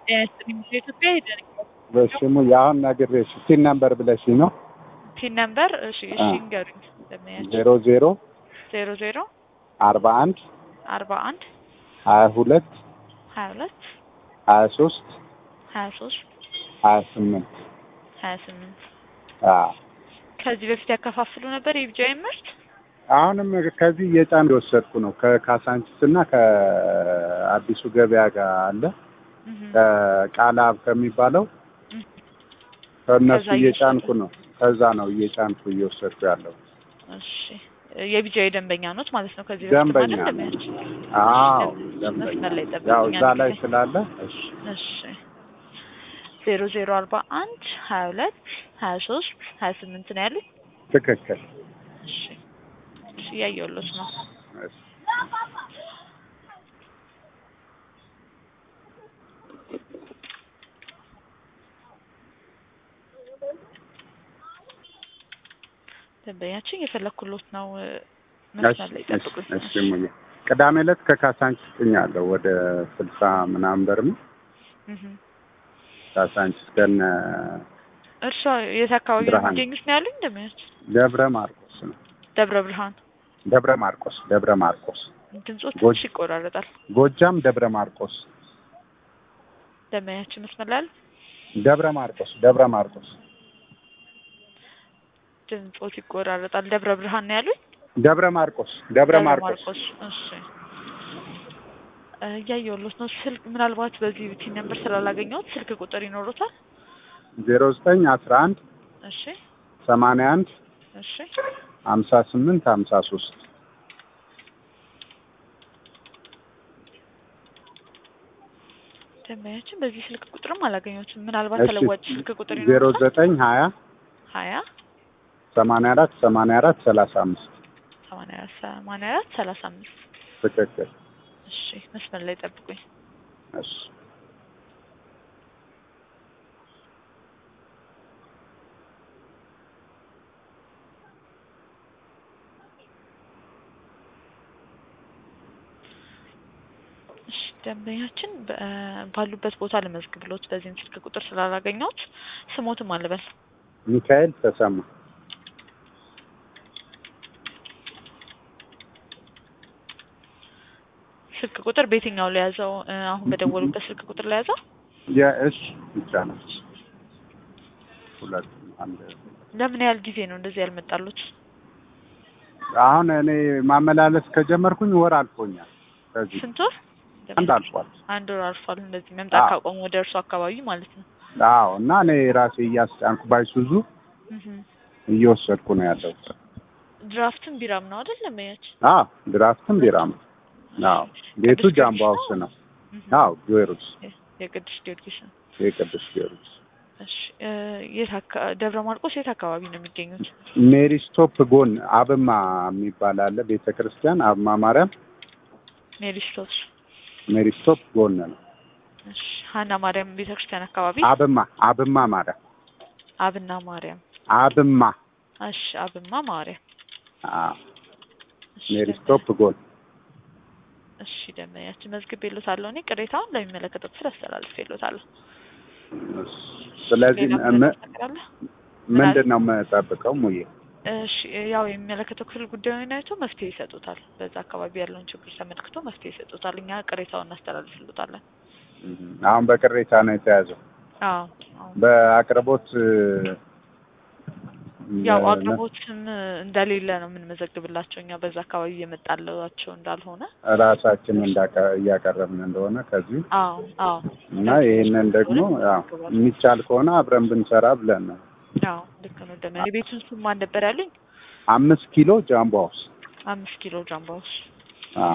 ጤና ይስጥልኝ ኢትዮጵያ ሄደን በስሙ የአሁን ነግሬሽ ሲን ነምበር ብለሽኝ ነው ፒን ነምበር እሺ እሺ አ። ንገሩኝ ለማያቸው ዜሮ ዜሮ ዜሮ ዜሮ አርባ አንድ አርባ አንድ ሀያ ሁለት ሀያ ሁለት ሀያ ሶስት ሀያ ሶስት ሀያ ስምንት ሀያ ስምንት አዎ ከዚህ በፊት ያከፋፍሉ ነበር የቢጃይ ምርት አሁንም ከዚህ እየጫን የወሰድኩ ነው ከካሳንቺስ እና ከአዲሱ ገበያ ጋር አለ እህ ከቃላብ ከሚባለው እህ ከእነሱ ከዛ እየጫንኩ ነው ከዛ ነው እየጫንኩ እየወሰድኩ ያለው እሺ የቢጃይ ደንበኛ ኖት ማለት ነው ከዚህ በፊት ደንበኛ ማለት ነው። ደንበኛችን አዎ መስመር ላይ ደንበኛ ያው ጠብቁኝ እዛ አንድ ላይ ጊዜ። ስላለ እሺ እሺ ዜሮ ዜሮ አርባ አንድ ሀያ ሁለት ሀያ ሶስት ሀያ ስምንት ነው ያሉኝ ትክክል እሺ እሺ እያየሁሎት ነው እሺ ደንበኛችን እየፈለኩሎት ነው እ፣ መስመር ላይ እሺ ጠብቁኝ እሺ ሙዬ ቅዳሜ ዕለት ከካሳንቺስ ጭኛለሁ ወደ ስልሳ ምናምን በርም እህ ካሳንቺስ ከነ እርሷ የት አካባቢ ነው ብርሃን። የሚገኙት ነው ያሉኝ ደንበኛችን ደብረ ማርቆስ ነው ደብረ ብርሃን ደብረ ማርቆስ ደብረ ማርቆስ ድምጾ ጎጅ- ትንሽ ይቆራረጣል ጎጃም ደብረ ማርቆስ ደንበኛችን መስመር ላይ አለ ደብረ ማርቆስ ደብረ ማርቆስ ድምጾት ይቆራረጣል ደብረ ብርሃን ነው ያሉኝ ደብረ ማርቆስ ደብረ ማርቆስ እሺ እ፣ እያየሁሎት ነው ስልክ ምናልባት በዚህ ቲን ነምበር ስላላገኘሁት ስልክ ቁጥር ይኖሩታል ዜሮ ዘጠኝ አስራ አንድ እሺ ሰማንያ አንድ እሺ ሀምሳ ስምንት ሀምሳ ሶስት ደንበኛችን በዚህ ስልክ ቁጥርም አላገኘሁትም ምናልባት እሺ ተለዋጭ ስልክ ቁጥር ዜሮ ይኖሩታል ዘጠኝ ሀያ ሀያ ሰማንያ አራት ሰማንያ አራት ሰላሳ አምስት ሰማንያ አራት ሰማንያ አራት ሰላሳ አምስት ትክክል እሺ መስመር ላይ ጠብቁኝ እሺ እሺ ደንበኛችን በ- ባሉበት ቦታ ልመዝግብሎት በዚህም ስልክ ቁጥር ስላላገኘሁት ስሞትም አልበል ሚካኤል ተሰማ ስልክ ቁጥር በየትኛው ለያዘው እ፣ አሁን በደወሉበት ስልክ ቁጥር ለያዘው የእሽ ብቻ ነው ሁለት አንድ ለምን ያህል ጊዜ ነው እንደዚህ ያልመጣሉት አሁን እኔ ማመላለስ ከጀመርኩኝ ወር አልፎኛል ከዚህ ስንት ወር አንድ አልፏል አንድ ወር አልፏል እንደዚህ መምጣት አዎ። ካቆሙ ወደ እርሱ አካባቢ ማለት ነው አዎ እና እኔ ራሴ እያስጫንኩ ባይሱዙ እህ እየወሰድኩ ነው ያለው ድራፍትም ቢራም ነው አይደል ደንበኛችን አዎ ድራፍትም ቢራም አዎ ቤቱ ቅዱስ ጃምቦ ጊዮርጊስ ሀውስ ነው እህ አዎ ጊዮርጊስ የቅዱስ ጊዮርጊስ ነው የቅዱስ ጊዮርጊስ እሺ እ፣ የት አካ- ደብረ ማርቆስ የት አካባቢ ነው የሚገኙት ሜሪ ስቶፕ ጎን አብማ የሚባል አለ ቤተ ክርስቲያን አብማ ማርያም ሜሪስቶስ ሜሪ ስቶፕ ጎን ነው እሺ ሀና ማርያም ቤተክርስቲያን አካባቢ አብማ አብማ ማርያም አብና ማርያም አብማ እሺ አብማ ማርያም አዎ እሺ ሜሪ ደንበኛ- ስቶፕ ጎን እሺ ደንበኛችን መዝግቤልዎታለሁ እኔ ቅሬታውን ለሚመለከተው ክፍል አስተላልፌልዎታለሁ ስለዚህ ሌላ ም- ምንም ነገር አለ? ምንድን ነው የምጠብቀው ሙዬ እሺ ያው የሚመለከተው ክፍል ጉዳዩን አይቶ መፍትሄ ይሰጡታል። በዛ አካባቢ ያለውን ችግር ተመልክቶ መፍትሄ ይሰጡታል። እኛ ቅሬታውን እናስተላልፍልዎታለን። አሁን በቅሬታ ነው የተያዘው አዎ አዎ። በአቅርቦት ያው እ፣ አቅርቦትም እንደሌለ ነው የምንመዘግብላቸው እኛ በዛ አካባቢ እየመጣላቸው እንዳልሆነ። ራሳችን እንዳቀ- እያቀረብን እንደሆነ ከዚህ አዎ አዎ እና ይህንን ደግሞ ያው የሚቻል ከሆነ አብረን ብንሰራ ብለን ነው። አዎ ልክ ነው። ደመ የቤቱን ስም ማን ነበር ያሉኝ? አምስት ኪሎ ጃምቦ ሀውስ። አምስት ኪሎ ጃምባዎች አዎ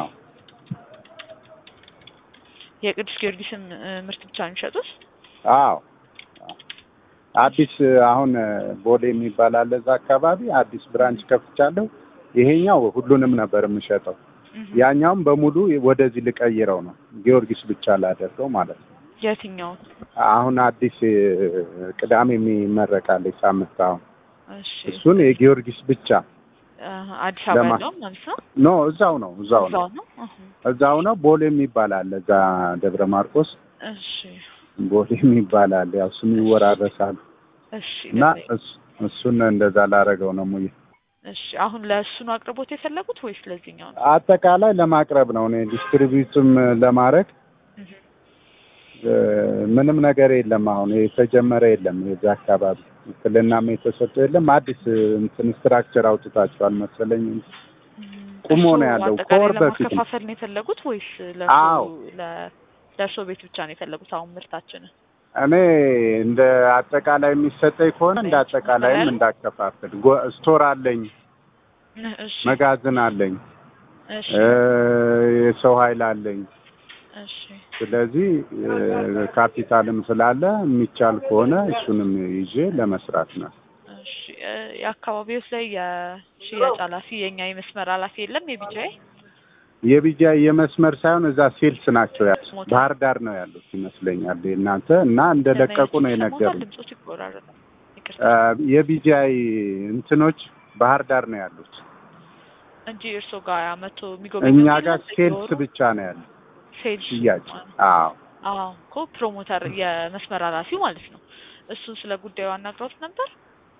የቅዱስ ጊዮርጊስም እ፣ ምርት ብቻ ነው የሚሸጡት? አዎ አዲስ አሁን ቦሌ የሚባል አለ እዛ አካባቢ አዲስ ብራንች ከፍቻለሁ። ይሄኛው ሁሉንም ነበር የምሸጠው። እህ። ያኛውም በሙሉ ወደዚህ ልቀይረው ነው ጊዮርጊስ ብቻ ላደርገው ማለት ነው። የትኛውን? አሁን አዲስ እ፣ ቅዳሜ የሚመረቃለች ሳምንት አሁን እሺ እሱን የጊዮርጊስ ብቻ እ፣ አዲስ አበባ ለማ- ያለውን ማለት ነው? ኖ እዛው ነው እዛው ነው እዛው ነው? እህ። እዛው ነው። ቦሌ የሚባል አለ እዛ ደብረ ማርቆስ እሺ ቦሌ የሚባል አለ። ያው ስም ይወራረሳሉ እሺ እና ደንበኛ እስ- እሱን እንደዛ ላረገው ነው ሙዬ። እሺ አሁን ለእሱ ነው አቅርቦት የፈለጉት ወይስ ለዚህኛው ነው? አጠቃላይ ለማቅረብ ነው እኔ ዲስትሪቢዩትም ለማድረግ እህ እ፣ ምንም ነገር የለም። አሁን የተጀመረ የለም። የዚህ አካባቢ ውክልናም የተሰጠው የለም። አዲስ እንትን ስትራክቸር አውጥታችኋል መሰለኝ እንጂ ቁሞ እርስዎ ነው ያለው። አጠቃላይ ከወር በፊት ነው። ለማከፋፈል ነው የፈለጉት ወይስ አዎ። ለእርሶ ለ- ለእርሶ ቤት ብቻ ነው የፈለጉት? አሁን ምርታችንን እኔ እንደ አጠቃላይ የሚሰጠኝ ከሆነ እንደ አጠቃላይም እንዳከፋፍል ጎ- ስቶር አለኝ፣ እሺ መጋዘን አለኝ፣ እሺ እ፣ የሰው ኃይል አለኝ። እሺ ስለዚህ እ፣ ካፒታልም ስላለ የሚቻል ከሆነ እሱንም ይዤ ለመስራት ነው። እሺ እ፣ የአካባቢው ላይ የሽያጭ ኃላፊ የእኛ የመስመር ኃላፊ የለም የቢጃይ የቢጃ የመስመር ሳይሆን እዛ ሴልስ ናቸው ያሉት። ባህር ዳር ነው ያሉት ይመስለኛል እናንተ እና እንደለቀቁ ነው የነገሩኝ። ድምጾች ይቆራረጣል። ይቅርታ እ፣ የቢጃይ እንትኖች ባህር ዳር ነው ያሉት። እንጂ እርስዎ ጋር መቶ የሚጎበኙ እኛ ጋር ሴልስ ብቻ ነው ያለው ሴልስ ሽያጭ። አዎ አዎ እኮ ፕሮሞተር የመስመር ኃላፊው ማለት ነው። እሱን ስለ ጉዳዩ አናግረውት ነበር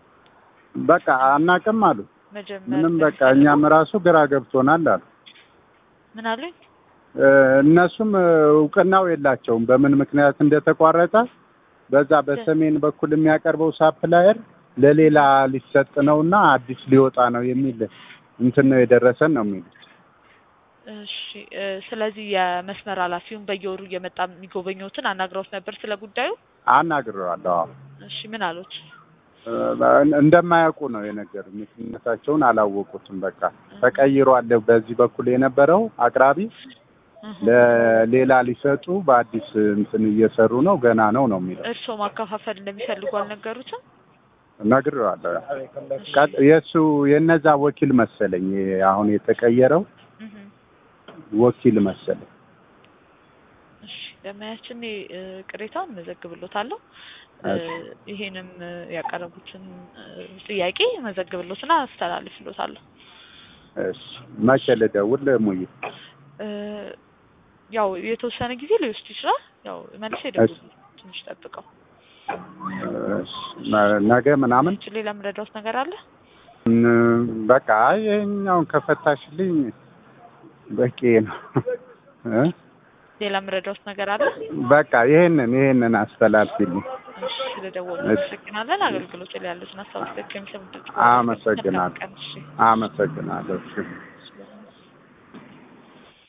በቃ አናቅም አሉ። መጀመር ምንም በቃ እኛም ራሱ ግራ ገብቶናል አሉ። ምን አሉኝ? እ፣ እነሱም እ፣ እውቅናው የላቸውም በምን ምክንያት እንደተቋረጠ። በዛ በሰሜን በኩል የሚያቀርበው ሳፕላየር ለሌላ ሊሰጥ ነውና አዲስ ሊወጣ ነው የሚል እንትን ነው የደረሰን ነው የሚሉት። እሺ እ፣ ስለዚህ የመስመር ኃላፊውን በየወሩ እየመጣ የሚጎበኘውትን አናግረውት ነበር ስለ ጉዳዩ። አናግረዋለሁ። አዎ እሺ ምን አሉት? እ፣ እንደማያውቁ ነው የነገሩኝ። ምክንያታቸውን አላወቁትም። በቃ ተቀይሯል። በዚህ በኩል የነበረው አቅራቢ እህ። ለሌላ ሊሰጡ በአዲስ እንትን እየሰሩ ነው፣ ገና ነው ነው የሚለው። እርስዎ ማከፋፈል እንደሚፈልጉ አልነገሩትም? ነግሬዋለሁ። ቀጥ- የእሱ የነዛ ወኪል መሰለኝ ይሄ አሁን የተቀየረው እህ። ወኪል መሰለኝ። እሺ ለማያችን እ፣ ቅሬታውን መዘግብሎታለሁ። እ፣ እሺ። ይሄንም እ፣ ያቀረቡትን እ፣ ጥያቄ መዘግብሎትና አስተላልፍሎታለሁ። እሺ መቼ ልደውል ሙዬ? እ፣ ያው የተወሰነ ጊዜ ሊወስድ ይችላል። ያው መልስ ይደውሉ ትንሽ ጠብቀው። እሺ፣ ነ- ነገ ምናምን ች ሌላ የምረዳውት ነገር አለ? እም፣ በቃ ይሄኛውን ከፈታሽልኝ በቂ ነው እ? ሌላ የምረዳውት ነገር አለ? በቃ ይሄንን ይሄንን አስተላልፊልኝ። እሺ ስለደወሉ እሺ። አመሰግናለን። አገልግሎት ላይ ያሉትን ሀሳቦች ከሚሰሙ ድምጽ አመሰግናለሁ። መልካም ቀን። እሺ አመሰግናለሁ። እሺ። እሺ።